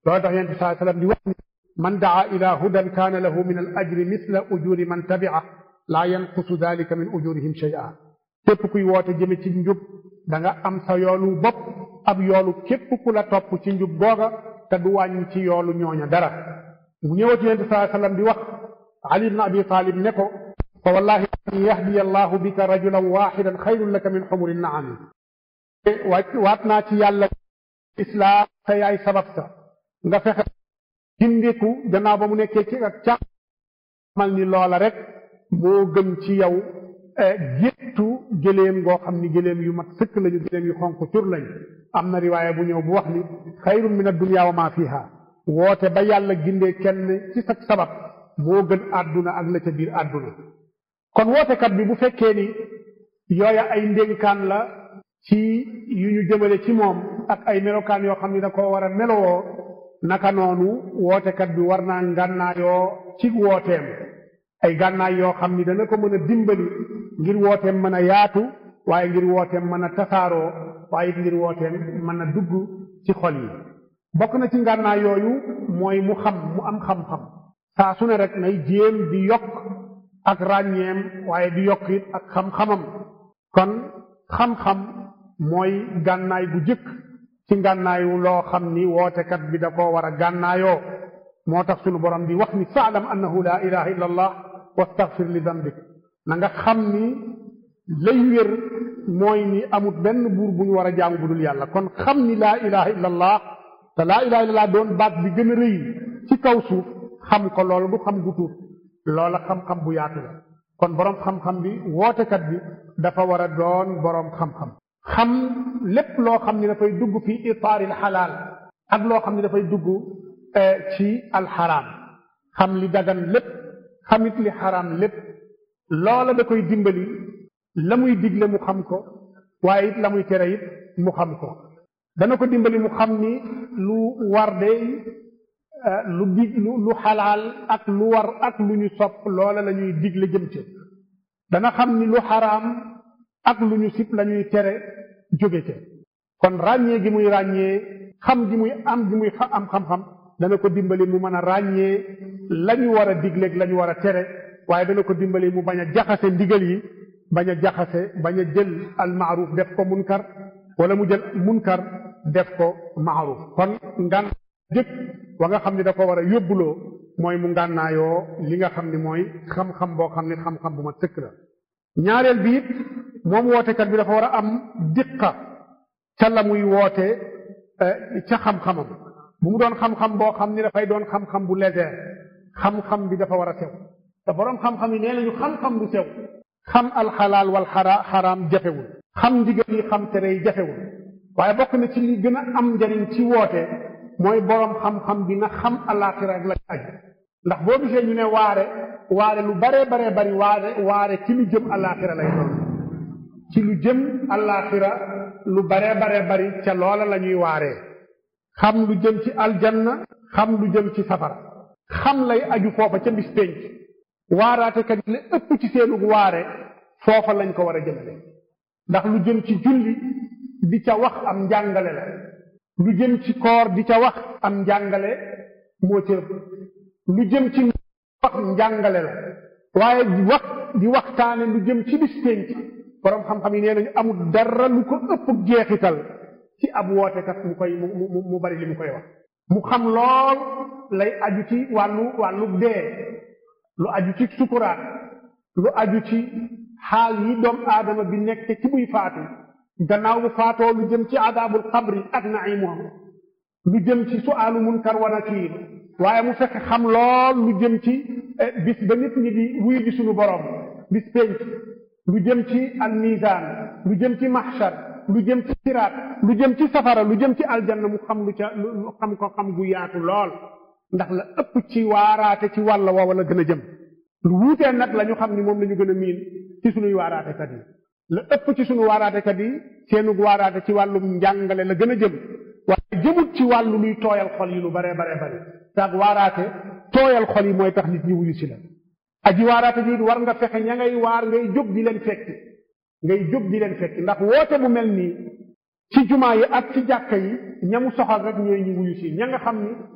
loolu tax yonent saa sallam di wax ni man daa ila hudan kaana lahu min al ajri misla ujuri man tabia laa yanqusu dalika min ujurihim shay'a képp kuy woote jëme ci njub da nga am sa yoolu bopp ab yoolu képp ku la topp ci njub googa te du wàññi ci yoolu ñooña dara mu ñëwati yonent saa sallam di wax ali ibn abi talib ne ko fa wallahi an yahdiya allahu bika rajulan waxidan xayrun laka min xumuri naami waat naa ci yàlla islaam sa yaay sabab sa nga fexe gindiku gannaaw ba mu nekkee ci ak càmm mal ni loola rek moo gën ci yow géttu gëléem ngoo xam ni gëléem yu mat sëkk lañu gëléem yu xonq cur lañu am na riwaaya bu ñëw bu wax ni xayrun min addunya wa ma fiha woote ba yàlla gindee kenn ci sa sabab moo gën àdduna ak la ca biir àdduna kon wootekat bi bu fekkee ni yooya ay ndénkaan la ci yu ñu jëmale ci moom ak ay melokaan yoo xam ni da koo war a melowoo naka noonu wootekat bi war naa ngànnaayoo ci wooteem ay gànnaay yoo xam ni dana ko mën a dimbali ngir wooteem mën a yaatu waaye ngir wooteem mën a tasaaroo waaye it ngir wooteem mën a dugg ci xol yi bokk na ci ngànnaay yooyu mooy mu xam mu am xam-xam saa su ne rek nay jéem di yokk ak ràññeem waaye di yokk it ak xam-xamam kon xam-xam mooy gànnaay bu jëkk ci ngànnaayu loo xam ni wootekat bi da koo war a gànnaayoo moo tax sunu borom di wax ni faalam annahu laa ilaha illa allah wastaghfir li dambik na nga xam ni lay wér mooy ni amut benn buur bu ñu war a jaamu bu dul yàlla kon xam ni laa ilaha illa allah te laa ilaha illa allah doon baat bi gën a rëy ci kaw suuf xam ko loolu du xam gu tuut loola xam-xam bu yaatu la kon boroom xam-xam bi wootekat bi dafa war a doon boroom xam-xam xam lépp loo xam ni dafay dugg fi itaaril xalaal ak loo xam ni dafay dugg ci alxaraam xam li dagan lépp xamit li xaraam lépp loola da koy dimbali la muy digle mu xam ko waaye it la muy tere it mu xam ko dana ko dimbali mu xam ni lu war de lu dig lu xalaal ak lu war ak lu ñu sopp loola la ñuy digle jëm ci dana xam ni lu xaraam ak lu ñu sib la ñuy tere jóge ca kon ràññee gi muy ràññee xam gi muy am gi muy am xam-xam dana ko dimbali mu mën a ràññee la ñu war a digleeg la ñu war a tere waaye dana ko dimbali mu bañ a jaxase ndigal yi bañ a jaxase bañ a jël al maaruf def ko munkar wala mu jël munkar def ko maaruf kon ngan jëkk wa nga xam ni da ko war a yóbbuloo mooy mu ngànnaayoo li nga xam ni mooy xam-xam boo xam ni xam-xam bu ma sëkk la ñaareel bi it moom wootekat bi dafa war a am diqa ca la muy woote ca xam-xamam bu mu doon xam-xam boo xam ni dafay doon xam-xam bu léger xam-xam bi dafa war a sew te boroom xam-xam yi nee nañu xam-xam bu sew xam alxalaal wal xara xaraam jafewul xam ndigal yi xam tere yi jafewul waaye bokk na ci li gën a am njariñ ci woote mooy boroom xam-xam bi na xam alaaxira ak la aju ndax boo gisee ñu ne waare waare lu baree baree bari waare waare ci lu jëm alaaxira lay doon ci lu jëm alaaxira lu baree baree bari ca loola la ñuy waaree xam lu jëm ci aljanna xam lu jëm ci safara xam lay aju foofa ca bis pénc waaraatekat yi la ëpp ci seenu waare foofa lañ ko war a jëmale ndax lu jëm ci julli di ca wax am njàngale la lu jëm ci koor di ca wax am njàngale moo ca ëpp lu jëm ci wax njàngale la waaye wax di waxtaane lu jëm ci bis pénc boroom xam-xam yi nee nañu amul dara lu ko ëpp jeexital ci ab wootekat mu koy mu mu mu bari li mu koy wax mu xam lool lay aju ci wàllu wàllu dee lu aju ci sukuraat lu aju ci xaal yi doom aadama bi nekk ci buy faatu gannaaw bu faatoo lu jëm ci adaabul xabri ak naimuham lu jëm ci suaalu munkar wa nakiir waaye mu fekk xam lool lu jëm ci bis ba nit ñi di wuyu ji suñu borom bis penc lu jëm ci al mizaan lu jëm ci mahshar lu jëm ci siraat lu jëm ci safara lu jëm ci aljanna mu xam lu ca lu xam ko xam gu yaatu lool ndax la ëpp ci waaraate ci wàll woowa la gën a jëm lu wuutee nag la ñu xam ni moom la ñu gën a miin ci sunuy waaraatekat yi la ëpp ci sunu waaraatekat yi seenug waaraate ci wàllum njàngale la gën a jëm waaye jëmut ci wàllu luy tooyal xol yi lu baree baree bari taag waaraate tooyal xol yi mooy tax nit ñi wuyu si la aji waaraate ji war nga fexe ña ngay waar ngay jóg di leen fekki ngay jóg di leen fekki ndax woote bu mel nii ci jumaa yi ak ci jàkka yi ñamu soxal rek ñooy ñu wuyu si ña nga xam ni